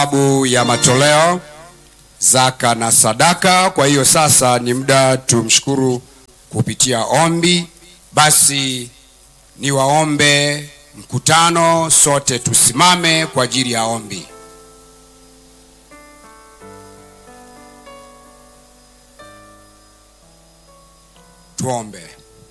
sababu ya matoleo zaka na sadaka. Kwa hiyo sasa ni muda tumshukuru kupitia ombi. Basi niwaombe mkutano, sote tusimame kwa ajili ya ombi. Tuombe.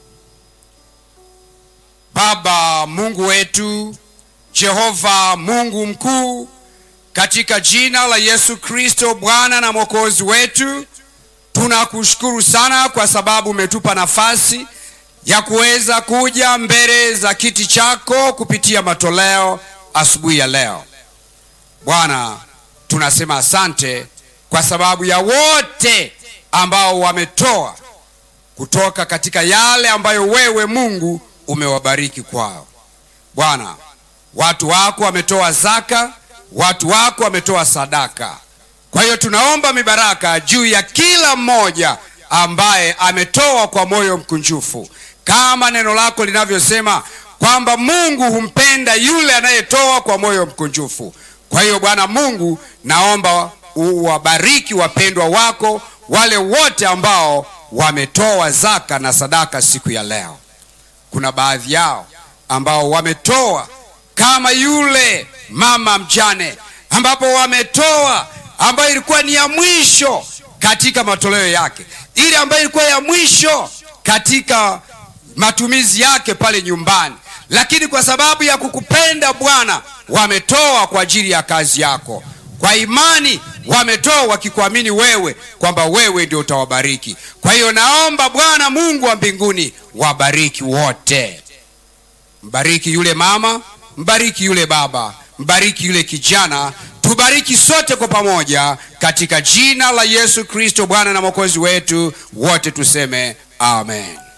Baba Mungu wetu, Jehova Mungu mkuu, katika jina la Yesu Kristo Bwana na Mwokozi wetu, tunakushukuru sana kwa sababu umetupa nafasi ya kuweza kuja mbele za kiti chako kupitia matoleo asubuhi ya leo. Bwana, tunasema asante kwa sababu ya wote ambao wametoa kutoka katika yale ambayo wewe Mungu umewabariki kwao. Bwana, watu wako wametoa zaka, watu wako wametoa sadaka. Kwa hiyo tunaomba mibaraka juu ya kila mmoja ambaye ametoa kwa moyo mkunjufu, kama neno lako linavyosema kwamba Mungu humpenda yule anayetoa kwa moyo mkunjufu. Kwa hiyo Bwana Mungu, naomba uwabariki wapendwa wako wale wote ambao wametoa zaka na sadaka siku ya leo. Kuna baadhi yao ambao wametoa kama yule mama mjane, ambapo wametoa ambayo ilikuwa ni ya mwisho katika matoleo yake, ile ambayo ilikuwa ya mwisho katika matumizi yake pale nyumbani, lakini kwa sababu ya kukupenda Bwana wametoa kwa ajili ya kazi yako. Kwa imani wametoa wakikuamini wewe kwamba wewe ndio utawabariki. Kwa hiyo naomba Bwana Mungu wa mbinguni wabariki wote, mbariki yule mama, mbariki yule baba, mbariki yule kijana, tubariki sote kwa pamoja katika jina la Yesu Kristo Bwana na Mwokozi wetu, wote tuseme amen.